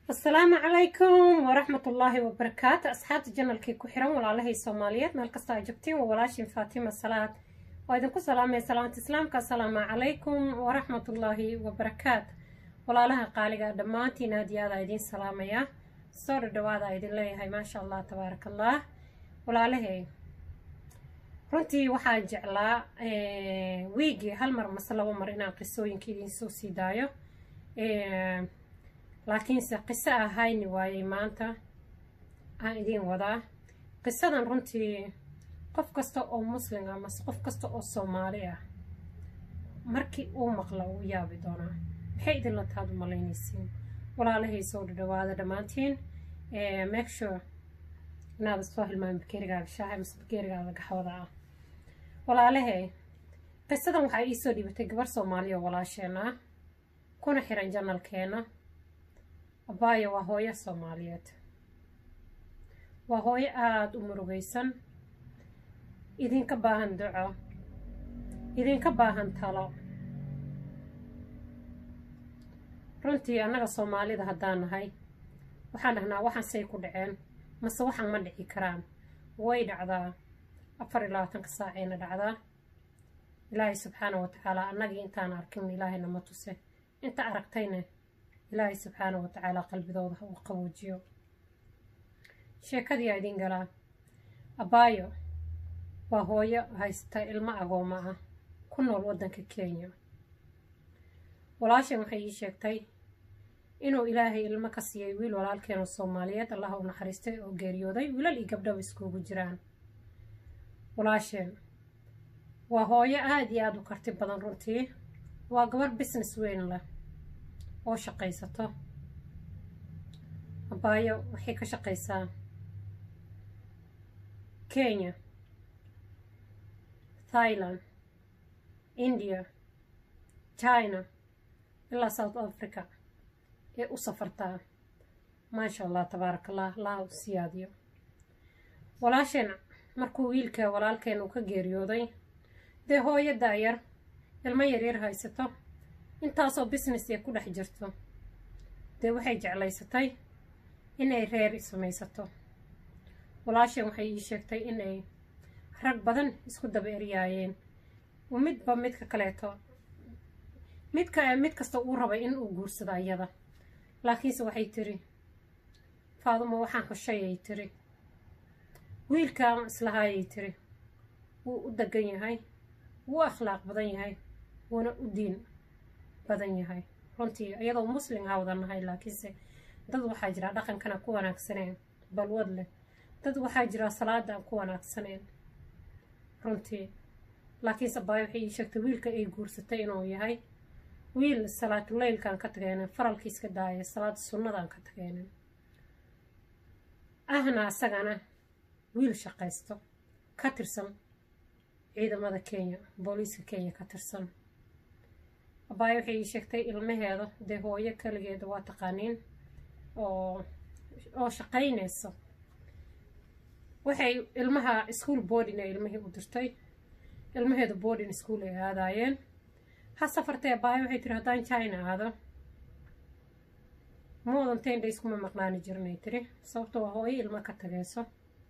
asalaamu calaykum waraxmat ullaahi wabarakaatu asxaabta janalkii ku xiran walaalahay soomaaliyeed meel kasta aa joogtiin waa walaashin faatima salaad waa idinku salaamaya salaamta islaamka asalaamu calaykum waraxmat ullaahi wabarakaatu walaalaha qaaliga dhammaantiin aad iyo aada idiin salaamaya soo dhadhawaada idin leeyahay maasha allah tabaaraka allah walaalahay runtii waxaan jeclaa wiigii hal mar mase labo mar inaan qisooyinka idiin soo sii daayo laakiinse qiso ahayni waayey maanta aan idiin wadaa qisadan runtii qof kasta oo muslim ah mase qof kasta oo soomaali ah markii uu maqla uu yaabi doonaa maxay idinla taad u malaynaysiin walaalahay soo dhadhawaada dhammaantiin make sure inaad soo hilmaami bakeerigaaga shaaha mase bakeerigaaga gaxwada ah walaalahay qisadan waxaa iisoo dhibatay gabar soomaaliya oo walaasheena ah kuna xiran janalkeena abaayo waa hooyo soomaaliyeed waa hooyo aada u murugaysan idinka baahan duco idinka baahan talo runtii annaga soomaalida haddaan nahay waxaan dhahnaa waxaan say ku dhaceen mase waxaan ma dhici karaan way dhacdaa afar iyo labaatanka saacayna dhacdaa ilaahay subxaana wa tacaala annagii intaan arkin ilaahay nama tuse inta aragtayna ilaahay subxaana wa tacaala qalbidooda ha uu qaboojiyo sheekadii aa idiin galaa abaayo waa hooyo haysta ilmo agooma ah ku nool waddanka kenya walaashan waxay ii sheegtay inuu ilaahay ilmo ka siiyey wiil walaalkeenu soomaaliyeed allaha u naxariistay oo geeriyooday wiilal iyo gabdhaba iskugu jiraan walaasheen waa hooyo aada iyo aada u karti badan runtii waa gabar business weyn leh oo shaqaysato abaayo waxay ka shaqaysaa kenya thailand india china ilaa south africa ee u safartaa maasha allah tabaaraka allah laha u siyaadiyo walaasheen markuu wiilka walaalkeen uu ka geeriyooday dee hooyo daayar ilmo yaryar haysato intaasoo business ee ku dhex jirto dee waxay jeclaysatay inay reer samaysato walaasheen waxay ii sheegtay inay rag badan isku daba eryaayeen midba midka kaleeto midka mid kasta uu rabay in uu guursado ayada laakiinse waxay tiri faadumo waxaan hoshayay tiri wiilkaan islahaayay tiri wuu u degan yahay wuu akhlaaq badan yahay wuuna u diin badan yahay runtii iyadoo muslim aa wada nahay laakiinse dad waxaa jira dhaqankana ku wanaagsaneen balwad leh dad waxaa jira salaada aan ku wanaagsaneen runtii laakiinse abaayo waxay ii sheegtay wiilka ay guursatay inuu yahay wiil salaatuleylkaan ka tageenin faralkii iska daaya salaada sunnadaan ka tageenin ahna asagana wiil shaqaysto ka tirsan ciidamada kenya booliiska kenya ka tirsan abaayo waxay ii sheegtay ilmaheeda dee hooyo kaligeeda waa taqaaniin oo oo shaqaynayso waxay ilmaha school boarding ee ilmihii u dirtay ilmaheedu boarding school ay aadaayeen ha safartee abaayo waxay tiri haddaan china aado moodan ten days kuma maqnaani jirnay tiri sababto waa hooyo ilmo ka tagayso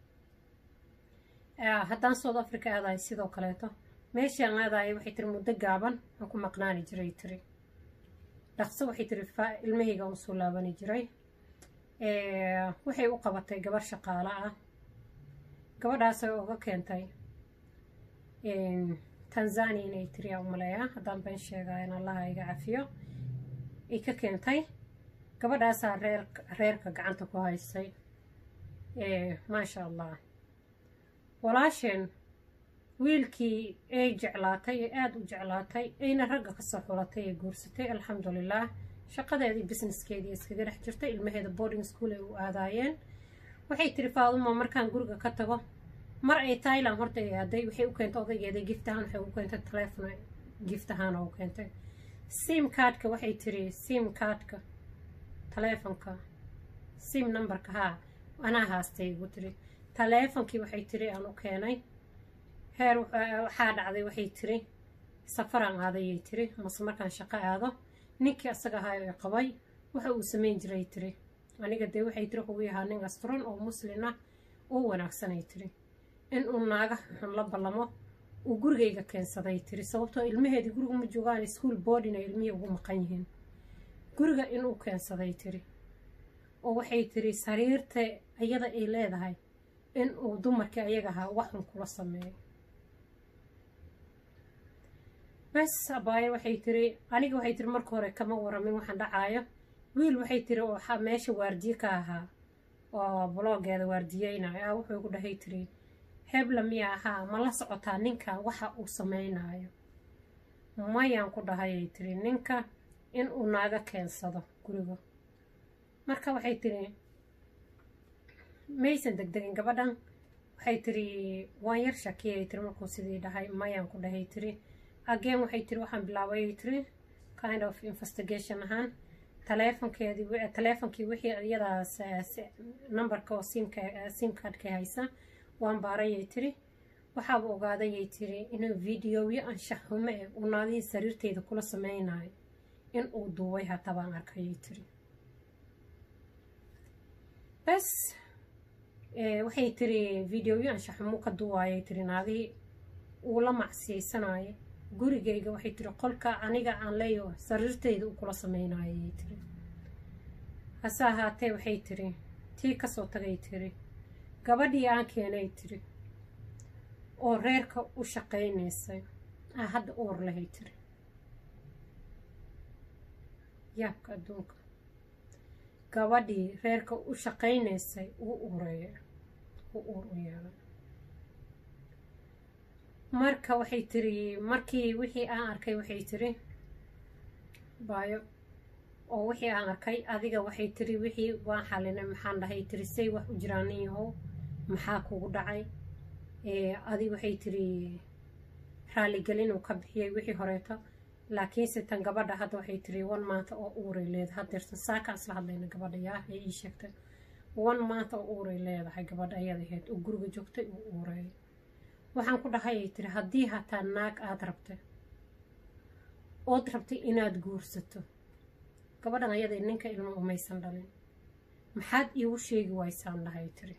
haddaan south africa aadayo sidoo kaleeto meeshaan aadaaya waxay tiri muddo gaaban aan ku maqnaani jiray tiri dhaqso waxay tiri ilmahayga u soo laabani jiray waxay u qabatay gabar shaqaalo ah gabadhaasay uga keentay tanzania inay tiri aan umaleeyaa haddaan been sheegaa in allaha iga cafiyo ay ka keentay gabadhaasaa reer reerka gacanta ku haysay maasha allah walaasheen wiilkii ay jeclaatay ee aada u jeclaatay ayna ragga kasoo xulatay ee guursatay alxamdulilah shaqadeedii businesskeedii iskaga dhex jirtay ilmaheeda boarding school ay u aadaayeen waxay tiri faadumo markaan guriga ka tago mar ay thailand horta ay aaday waxay u keentay odaygeeda gift ahaan waxay u keentay telefon gift ahaan oo u keentay sim cardka waxay tiri sim cardka taleefonka sim numberka haa anaa haastay igu tiri taleefonkii waxay tiri aan u keenay heer waxaa dhacday waxay tiri safaraan aadayay tiri mase markaan shaqo aado ninkii asaga ahaa ee qabay waxa uu samayn jiray tiri aniga dee waxay tiri wuxuu yahaa nin asturan oo muslin ah oo wanaagsanay tiri in uu naaga xun la ballamo uu gurigayga keensaday tiri sababtoo ilmaheedii guriga ma joogaan school boarding ay ilmihii ugu maqan yihiin guriga inuu keensaday tiri oo waxay tiri sariirta iyada ay leedahay in uu dumarkii ayaga ahaa waxun kula sameeyo bes abaayo waxay tiri aniga waxay tiri marka hore kama waramin waxaan dhacaayo wiil waxay tiri oo meesha waardiye ka ahaa oo bloggeeda waardiyeynaayo ah wuxuu igu dhahay tiri hebla miya ahaa ma la socotaa ninka waxa uu sameynaayo mayaan ku dhahayay tiri ninka in uu naaga keensado guriga marka waxay tiri maysan degdegin gabadhan waxay tiri waan yar shakiyay tiri markuu sidii dhahay mayaan ku dhahay tiri again waxay tiri waxaan bilaabayay tiri kind of investigation ahaan taleefonkeedii taleefonkii wixii iyadaas numberka oo simka sim cardka haysa waan baarayay tiri waxaaba ogaadayay tiri inuu videoyo anshax xumo eh uu naagihii sariirteeda kula sameynayo in uu duubay hataa baan arkayay tiri bes waxay tiri videoyo anshax xumo ka duwaayay tiri naagihii uu la macsiisanaayo gurigayga waxay tiri qolka aniga aan leeyo sariirteyda uu kula sameynayay tiri hase ahaatee waxay tiri tii kasoo tagay tiri gabadhii aan keenay tiri oo reerka u shaqaynaysay ah hadda uur lahay tiri yaabka adduunka gabadhii reerka u shaqaynaysay uu ureeya uu uur u yeelay marka waxay tiri markii wixii aan arkay waxay tiri baayo oo wixii aan arkay adiga waxay tiri wixii waan xalinay maxaan dhahay tiri say wax u jiraan nin yahow maxaa kugu dhacay adi waxay tiri raaligelin uu ka bixiyey wixii horeeto laakiinse tan gabadha hadda waxay tiri wan maanta oo uuray leedahay hadeertan saakaan isla hadlayna gabadha yaa ee ii sheegtay wan maanta oo uuray leedahay gabadha ayada ahayd oo guriga joogtay uu uureeyay waxaan ku dhahayay tiri haddii hataa naag aada rabtay ood rabtay inaad guursato gabadhan ayada ninka ilmo umaysan dhalin maxaad iigu sheegi waysaan dhahay tiri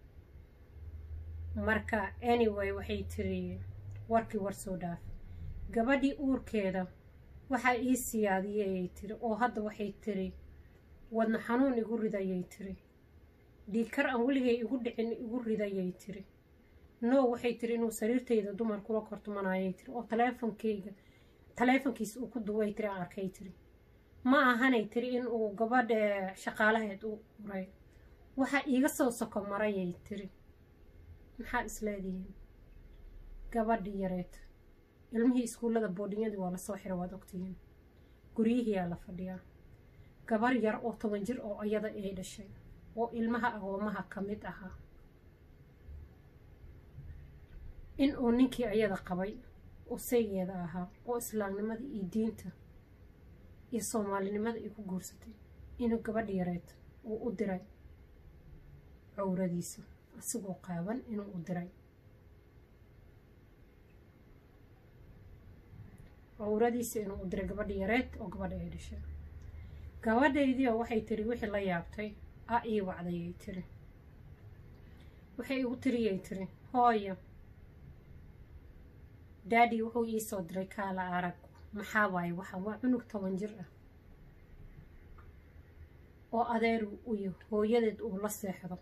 marka anyway waxay tiri warkii war soo dhaaf gabadhii uurkeeda waxaa ii siyaadiyayay tiri oo hadda waxay tiri wadna xanuun igu ridayay tiri dhiigkar aan weligay igu dhicin igu ridayay tiri no waxay tiri inuu sariirtayda dumar kula kortumanayay tiri oo taleefonkeyga taleefonkiisa uu ku duway tiri aan arkay tiri ma ahanay tiri in uu gabadha shaqaalaheed u uray waxaa iiga soo soko marayay tiri maxaad isleedihiin gabadhii yareed ilmihii iskuullada boodhinyadii waa lasoo xira waad ogtihiin guryihiyaa la fadhiyaa gabar yar oo toban jir oo iyada ay dhashay oo ilmaha agoomaha ka mid ahaa in uu ninkii ayada qabay oo saygeeda ahaa oo islaamnimada iyo diinta iyo soomaalinimada ay ku guursatay inuu gabadh yareed uu u diray cowradiisa asigoo qaaban inuu u diray cowradiisa inuu u diray gabadha yareed oo gabadha ay dhashay gabadhaydii oo waxay tiri wixii la yaabtay a ii wacdayay tiri waxay igu tiriyay tiri hooyo daadi wuxuu ii soo diray kaala arag maxaa waaye waxa waa cunug toban jir ah oo adeer uyo hooyadeed uu la seexdo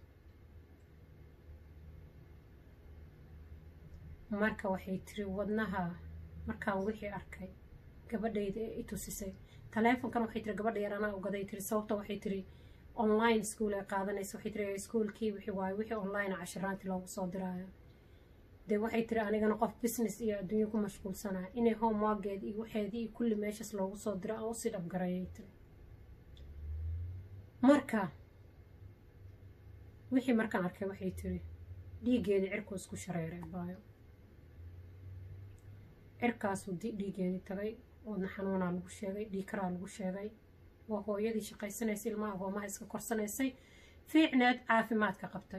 marka waxay tiri wadnaha markaan wixii arkay gabadhayda ee i tusisay taleefonkan waxay tiri gabadha yar anaa ogaday tiri sababta waxay tiri online school ay qaadanaysa waxay tiri iskuolkii wixii waaye wixii online cashiraantii loogu soo diraayo dee waxay tiri anigana qof business iyo adduunyo ku mashquulsanaa inay homeworkeed iyo waxeedii iyo kulli meeshaas loogu soo diro aan usii dhabgarayay tiri marka wixii markaan arkay waxay tiri dhiiggeedii cirku isku shareeray baayo cirkaasuu dhiiggeedii tagay oodna xanuunaa lagu sheegay dhiikaraa lagu sheegay waa hooyadii shaqaysanaysay ilmaha agoomaha iska korsanaysay fiicneed caafimaadka qabtay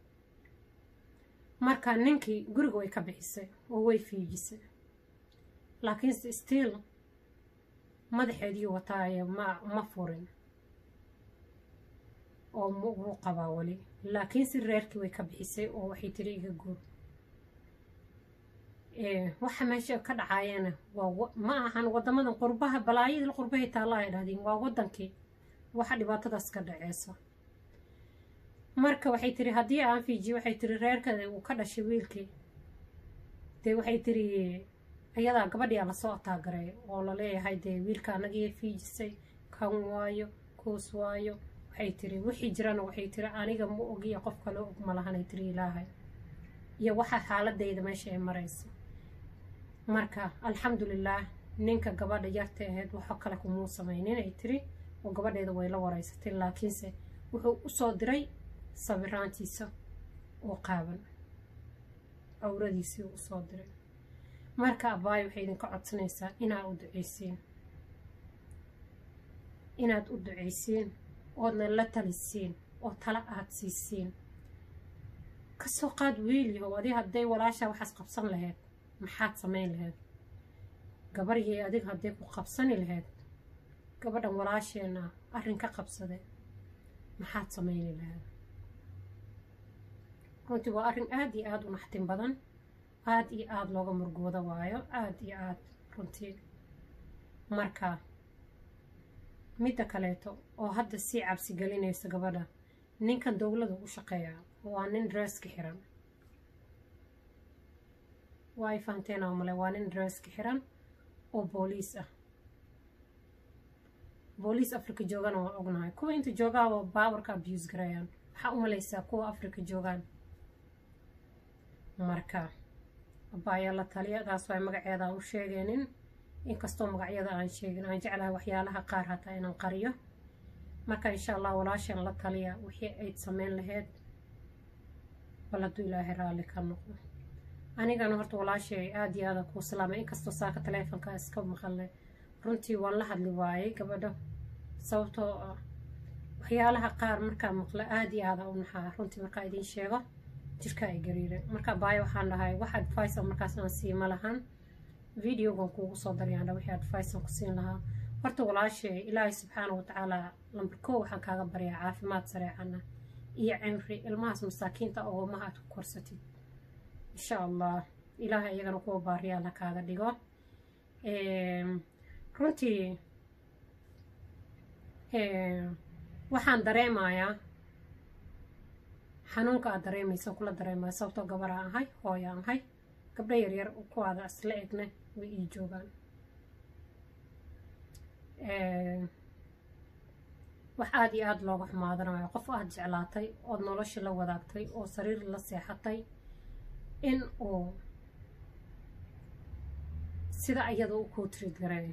marka ninkii guriga way ka bixisay oo way fiijisay laakiinse stiil madaxeedii wataaye ma ma furin oo wuu qabaa weli laakiinse reerkii way ka bixisay oo waxay tiri iga guur waxa meesha ka dhacaayana waa ma ahan wadamadan qurbaha balaayadii qurbahay taalla ay dhahdeen waa wadankii waxa dhibaatadaas ka dhaceysa marka waxay tiri haddii aan fiijiyo waxay tiri reerka uu ka dhashay wiilkii dee waxay tiri ayadaa gabadhiyaa lasoo ataagaray oo laleeyahay dee wiilka anagii fiijisay kan waayo kuus waayo waxay tiri wixii jirana waxay tiri aniga ma ogiya qof kale og ma lahanay tiri ilaahay iyo waxa xaaladayda meesha ay marayso marka alxamdulilaah ninka gabadha yarta ahayd waxo kale kumuu samaynin ay tiri oo gabadheeda way la wareysatay laakiinse wuxuu usoo diray sabiraantiisa oo qaaban cawradiisii usoo diray marka abaayo waxay idinka codsanaysaa inaad u duceysiin inaad u duceysiin oodna la talisiin oo tala aad siisiin kasoo qaad wiil yahow adi hadday walaashaa waxaas qabsan lahayd maxaad samayn lahayd gabaryay adig hadday ku qabsani lahayd gabadhan walaasheena arrin ka qabsade maxaad samayni lahayd runtii waa arrin aada iyo aada u naxtin badan aada iyo aada looga murgooda waayo aada iyo aada runtii marka midda kaleeto oo hadda sii cabsi gelinaysa gabadha ninkan dowlada u shaqeeya waa nin dreeska xiran waa ay fahanteen oo male waa nin dreeska xiran oo booliis ah booliis africa joogana waa ognahay kuwa inta joogaaba baawarka abuse garayaan waxaa u malaysaa kuwa africa joogaan marka abaayaa la taliya taas waa magaceeda u sheegeenin inkastoo magacyada aan sheegin aan jeclahay waxyaalaha qaar hataa inaan qariyo marka insha allah walaashan la taliya wixii ayd sameyn lahayd bal hadduu ilaahay raalli ka noqdo anigana horta walaashay aada iyo aada kuu salaamay inkastoo saaka taleefonka iska maqalnay runtii waan la hadli waayey gabadho sababtoo ah waxyaalaha qaar markaa maqlo aada iyo aada u naxaa runtii markaa idiin sheego jirka ay gariire marka baayo waxaan dhahay wax advice markaas aan siima lahan videogan kuugu soo daryaandha wixii advice aan ku siin lahaa horta walaashay ilaahay subxaana watacaala lambar koo waxaan kaaga baryaa caafimaad sareecana iyo cimri ilmahaas masaakiinta oomaha aad ku korsatid insha allah ilaahay iyagana kuwa baariyaal ha kaaga dhigo runtii waxaan dareemayaa xanuunka aad dareemaysa kula dareemaya sababtoo gabaraan ahay hooyaan ahay gabdho yaryar kuwaada isla egna way ii joogaan wax aada iyo aada looga xumaadanayo qof aada jeclaatay ood nolosha la wadaagtay oo sariir la seexatay in uu sida iyada u kuu tiriid gareeyo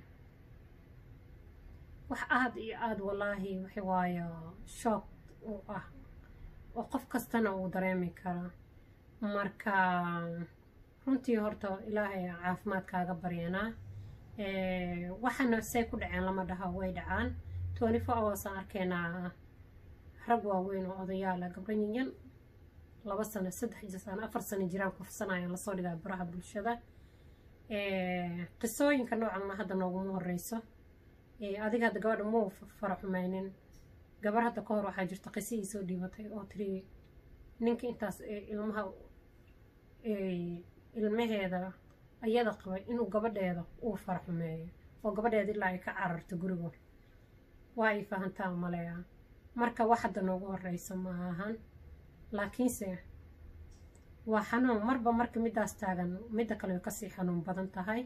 wax aada iyo aada wallaahi waxa waayo shoog u ah oo qof kastana uu dareemi karaa marka runtii horta ilaahay caafimaad kaaga baryanaa waxaana say ku dhaceen lama dhaha way dhacaan twenty four hours aan arkaynaa rag waaweyn oo odayaala gabdho yinyan laba sano saddex sano afar sano jiraan kufsanayaan lasoo dhigaa baraha bulshada qisooyinka noocanna hadda nooguma horeyso adiga hadda gabadha muu fara xumaynin gabar hadda ka hor waxaa jirta qiso ii soo dhiibatay oo tiri ninka intaas ilmaha ilmaheeda ayada qabay inuu gabadheeda uu fara xumeeyo oo gabadheeda ilaa ay ka cararto guriga waa ay fahantaa maleya marka wax hadda noogu horeysa ma ahan laakiinse waa xanuun marba marka midaas taagan midda kale way kasii xanuun badan tahay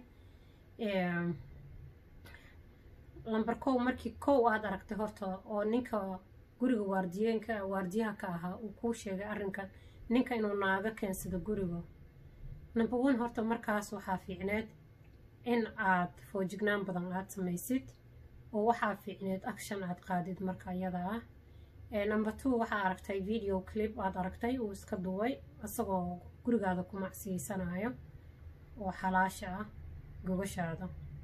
lamber kow markii kow aad aragtay horta oo ninka guriga waardiyeenka waardiyaha ka ahaa uu kuu sheegay arrinka ninka inuu naaga keensado guriga number one horta markaas waxaa fiicneed in aad foojignaan badan aad samaysid oo waxaa fiicneed action aad qaadid marka iyada ah number two waxaa aragtay video clip aad aragtay uu iska duway isagoo gurigaada ku macsiiysanayo oo xalaasha ah gogashaada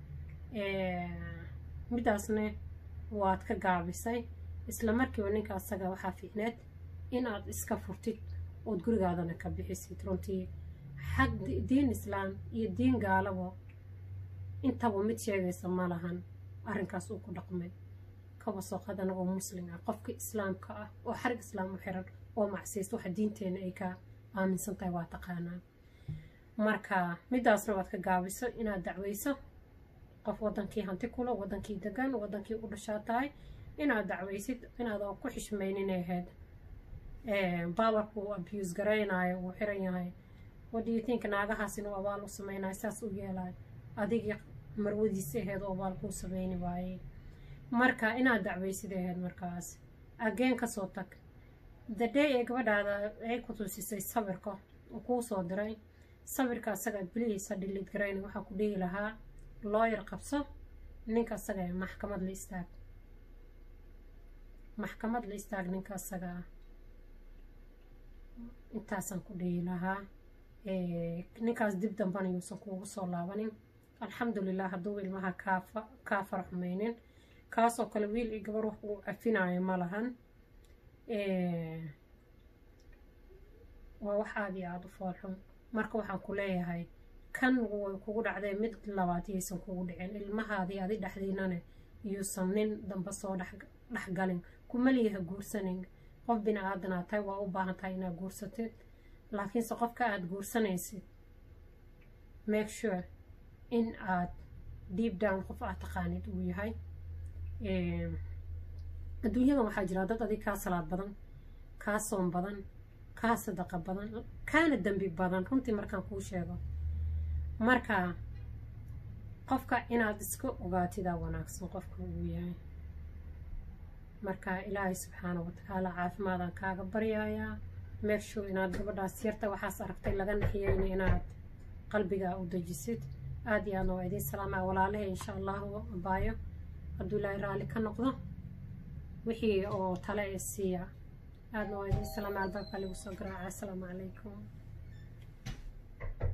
midaasne waad ka gaabisay isla markiiba ninka asaga waxaa fiicneed in aad iska furtid ood gurigaadana ka bixisid runtii xag diin islaam iyo diin gaalaba intaba mid sheegaysa ma lahan arrinkaas uu ku dhaqmay kaba soo qaad anagoo muslim ah qofka islaamka ah oo xarig islaam u xiran oo macsiysta waxa diinteena ay ka aaminsan tahay waa taqaanaa marka midaasna waad ka gaabiso inaad dacweyso qof wadankii hanti kula wadankii degan wadankii u dhashaa tahay inaad dacweysid inaadan ku xishmaynin ahayd baawarku uu abuse garaynayo uu xiran yahay wadiyotink naagahaas inuu abaal u sameynayo saas u yeelayo adigii marwadiisi ahayd oo abaal kuu sameyni waayey marka inaad dacweysid ahayd markaas ageen kasoo tag the day ee gabadhaada ay ku tusisay sawirka uu kuu soo diray sawirka asaga bilihiisa dhilid garayna waxaa ku dhihi lahaa looyar qabso ninka asaga ee maxkamad la istaag maxkamad la istaag ninka asaga ah intaasaan ku dhihi lahaa ninkaas dib dambana yuusan kuugu soo laabanin alxamdulilah hadduu ilmaha kaafa kaa faraxmaynin kaasoo kale wiil iyo gabar wax uu cafinayo ma lahan waa wax aada iyo aada u foolxun marka waxaan ku leeyahay kan way kugu dhacdee mid labaad yaysan kugu dhicin ilmahaadii adi dhexdiinane yuusan nin damba soo dhexgalin kumaliyaha guursanin qof bini aadanaa tahay waa u baahan tahay inaad guursatid laakiinse qofka aada guursanaysid make sure in aad deep down qof aad taqaanid uu yahay adduunyadan waxaa jira dad adig kaa salaad badan kaa soon badan kaa sadaqa badan kaana dembi badan runtii markaan kuu sheego marka qofka inaad iska ogaatidaa wanaagsan qofka uu yahay marka ilaahay subxaana watacaala caafimaadaan kaaga baryayaa meegshow inaad gabadhaas yarta waxaas aragtay laga naxiyeyna inaad qalbigaa u dejisid aada iyo aadna waa idiin salaamaa walaalahe insha allahu abaayo hadduu ilaahay raalli ka noqdo wixii oo tale ee siiya aadna waa idiin salaamaa albaabka lagu soo garaaca assalaamu calaykum